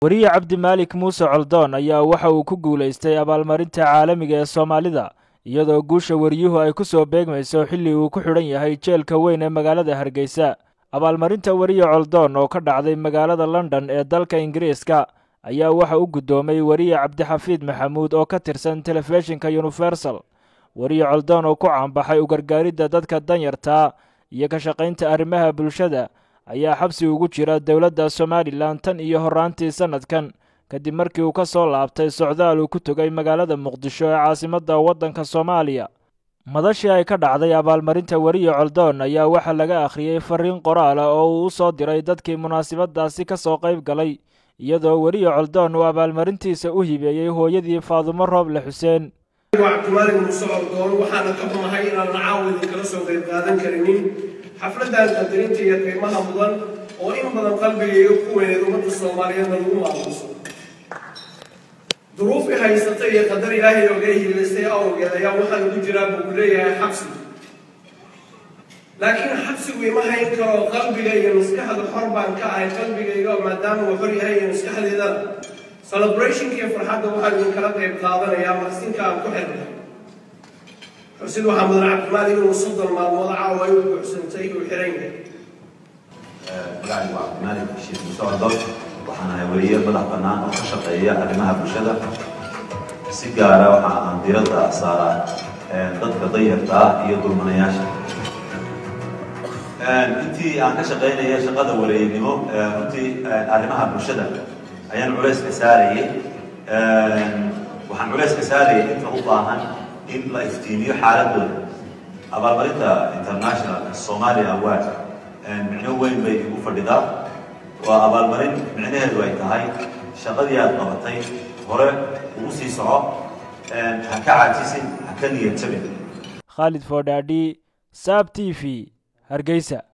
wariye cabdimaalik muuse coldoon ayaa waxa uu ku guulaystay abaalmarinta caalamiga ee soomaalida iyadoo guusha wariyuhu ay ku soo beegmayso xilli uu ku xidhan yahay jeelka weyn ee magaalada hargeysa abaalmarinta wariye coldoon oo ka dhacday magaalada london ee dalka ingiriiska ayaa waxa u guddoomay wariye cabdixafiid maxamuud oo ka tirsan telefishinka universal wariye coldoon oo ku caanbaxay u gargaaridda dadka danyartaa iyo ka shaqaynta arrimaha bulshada ayaa xabsi ugu jira dowladda somalilan tan iyo horraantii sannadkan kadib markii uu ka soo laabtay socdaal uu ku tegay magaalada muqdisho ee caasimadda waddanka soomaaliya madashii ay ka dhacday abaalmarinta wariye coldoon ayaa waxaa laga akhriyey fariin qoraal ah oo uu u soo diray dadkii munaasabadaasi ka soo qayb galay iyadoo weriye coldoon uu abaalmarintiisa u hibeeyey hooyadii faadumo rooble xuseen cabdimaalik muuse coldoon waxaana ka xumahay inaan caawa idinkala soo qayb qaadan karinin xafladdan qadarinta iyo qiimaha mudan oo in badan qalbigayga ku weyneed ummadda soomaaliyeedna lagu maamuuso duruufii haysata iyo qadar ilaahay oga hiilaystay awgeed ayaa waxaan ugu jiraa buu leeyahay xabsi laakiin xabsigu ima hayn karo qalbiga iyo maskaxda xor baan ka ahay qalbigayga maadaama uu xor yahay iyo maskaxdeedana celebrationka iyo farxadda waxaan idinkala qayb qaadanayaa maqsinka aan ku xirnay xusid waxaa mudan cabdimaalik inuu soddon maalmood caawa ay u buuxsantay uu xiran yahay magacaygu waa cabdimaalik sheekh muuse coldoon waxaan ahay weriye madax bannaan oo ka shaqeeya arrimaha bulshada si gaara waxa aan diiradda saaraa dadka danyarta ah iyo dulmanayaasha intii aan ka shaqaynaya shaqada wareegnimo runtii arrimaha bulshada ayaan culayska saarayay waxaan culayska saarayay inta u baahan in la iftiimiyo xaaladooda abaalmarinta international somalia award micno weyn bay igu fadhidaa waa abaalmarin micnaheedu ay tahay shaqadii aad qabatay hore ugu sii soco ha ka caajisin ha ka niyad jabin khaalid foodhaadhi saab t v hargeysa